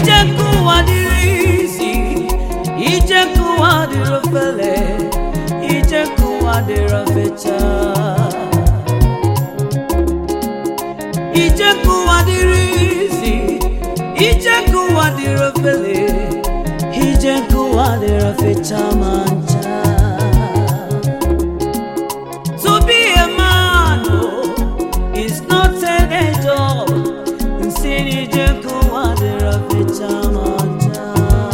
ije nke ụwa dịrị isi ije nke ụwa dịrị ofele ije nke ụwa dịrị ofecha ije nke ụwa dịrị isi ije nke ụwa dịrị ofele ije nke ụwa dịrị ofecha ma ncha To be a man oh, is not an angel. Nsini jenku wadira ficha manja.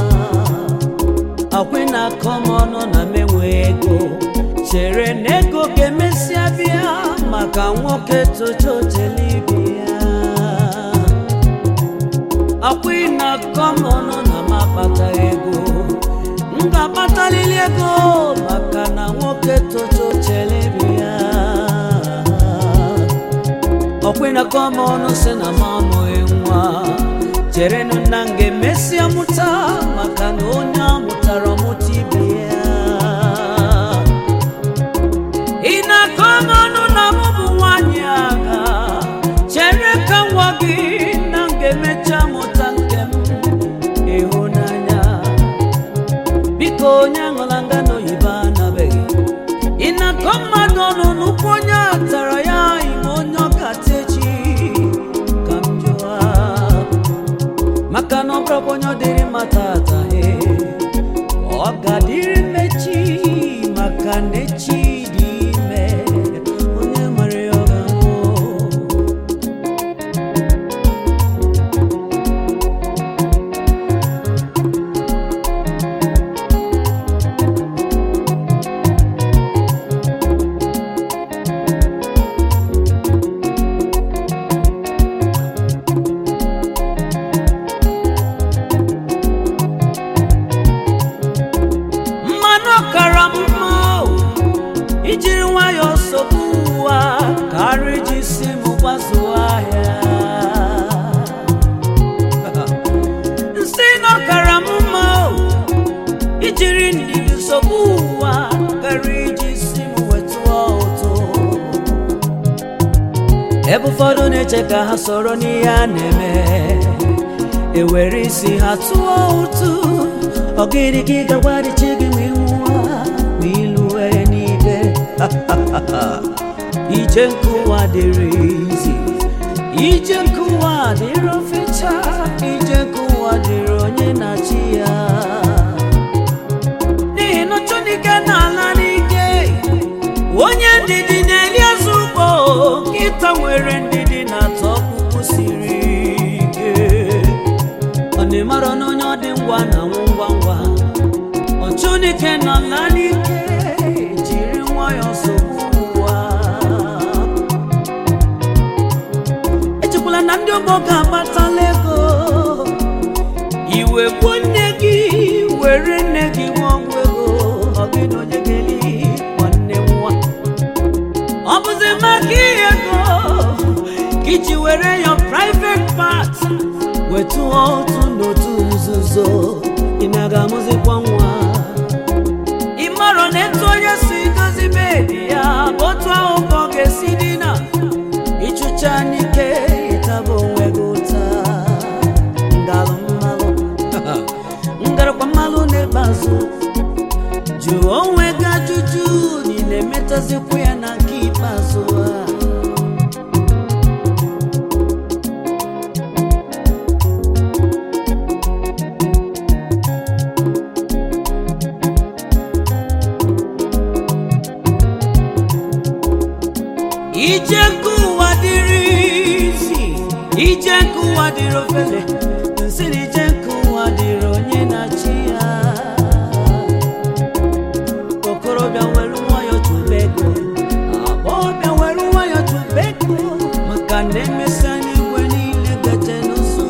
Akwena komono na menwe ego. Chere nego ga-emesịa bịa maka nwoke tojojelibia. Akwena komono na mapata ego. M ga-akpatalili ego maka na nwoke tojojelibia. ọkwena kọma ọnụ si na m amụghị nwa cherenụ na m ga-emesịa mụta maka na onye amụtara mụta ibe ya ị na-akọ m ọnụ na m bụ nwanyị agha chere ka nwa gị na m ga-emecha mụta nke m ịhụnanya biko onye aṅụla ngano oyibo anabeghị ị na-akọ mmadụ ọnụ n'ụkwụ onye a tara ya ime onye ọkata echi ka m jụọ maka na ọ bụrụkwa onye ọ dịrị mma tata he ọ ga-adịrị mmechi maka na echi dị ime onye nwere ya ọ ga-anwụ mmanụ ọkara m mma o, ijiri nwayọọ sogbu ụwa karịa iji si m gbazuo ahịa nsị na ọkara m mma o, ijiri ndidi sogbu ụwa karịa iji si m wetụọ ụtụ ebe ụfọdụ na-eche ka ha soro n'ihe a na-eme ewere isi ha tụọ ụtụ ọgịnị ka ị ga-agwarịchi gị ma ịnwụwa ma ịlụwe n'ibe ije nke ụwa dịrị izi ije nke ụwa dịrị ofecha ije nke ụwa dịrị onye na-achị ya n'ihi na chọnike na-ala n'ike onye ndidi na-eli azụ ugbo nkịta nwere ndidi na-atọ ọkpụkpụ siri ike ọ na-emara na onye ọ dị ngwa na nwụ ngwa ngwa ọchụnike nọ na n'ike jiri nwayọọ sogbu ụwa echekwala na ndị ọgbọ ga-agbatala ego iwe gbuo nne gị were nne gị nwa ọgwụ ego ọ gị na onye ga-eli nwanne nwa ọ bụzi maka ihe ego ka iji were ya private part wetu otu n'otu nzuzo ị na-aga amụzikwa nwa ị marọ na etu onye si dozi bedi ya bụ otu ahụ ka ọ ga-esi dina ịchụcha n'ike ịtaba onwe gị ụta ngalụ mmalụ ngarakwa mmalụ n'ebe azụ jụọ onwe gị ajụjụ na ị na-emetazikwa ya na nke ikpeazụ a ije nke ụwa dịrị isi ije nke ụwa dịrị ofele nsị na ije nke ụwa dịrị onye na-achị ya okorobịa were nwayọ tụba ego agbọghọbịa were nwayọ tụba ego maka na emesịa n'igwe niile gaje n'ụzọ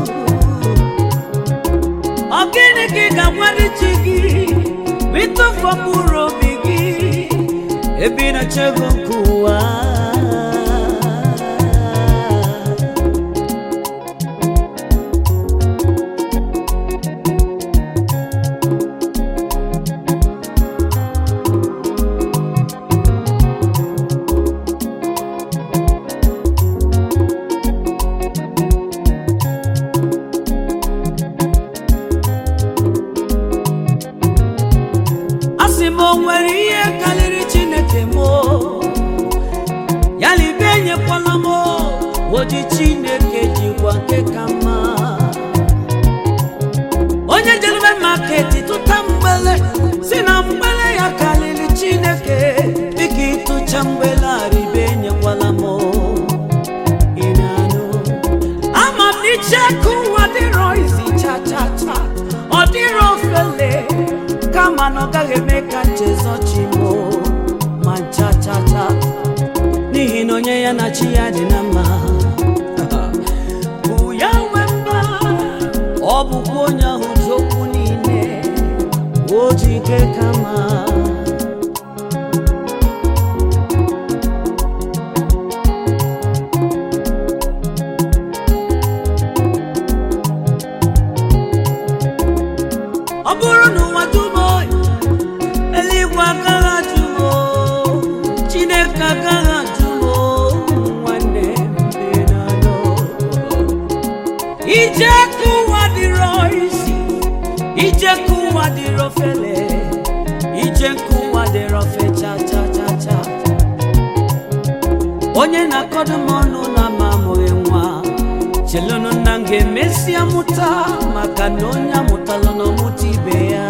ọ gịnị ka ị ga-agwali chi gị ma ịtụfu mkpụrụ obi gị ebe ị na-achọ ego nke ụwa chineke jikwa nke ka mma onye jelube maketi tụta mgbele si na mgbele ya karịrị chineke dịka ịtụcha mgbele aribe enyekwala m ị na-anụ ama m n'iche ka ụwa dịrọ izi cha cha cha ọ dịrọ ofele kama na ọ gaghị eme ka nchezọchi m ma cha cha cha n'ihi na onye ya na chi ya dị na mma bụ ya nwe mma ọ bụkwa onye ahụ ji okwu niile o ji ike kama ọ bụrụ na ụwa dum oyi eluigwe agaghị ajụ m o, chineke agaghị ajụ m o, nwanne dị n'anọ ije ka ụwa dịrọ isi ije ka ụwa dịrọ fele ije ka ụwa dịrọ fe cha cha cha cha onye na-akọdo m ọnụ na ma amụghị nwa chelụnụ nna m ga-emesịa mụta maka na onye amụtala na ọmụta ibe ya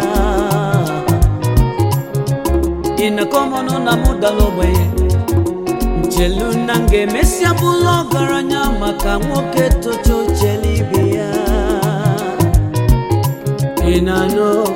ịnakọmọnụ na mụ dara ogbenye nchelu nna m ga-emesịa bụrụ ọgaranya maka nwoke tocha ochele ibe ya ị na-anụ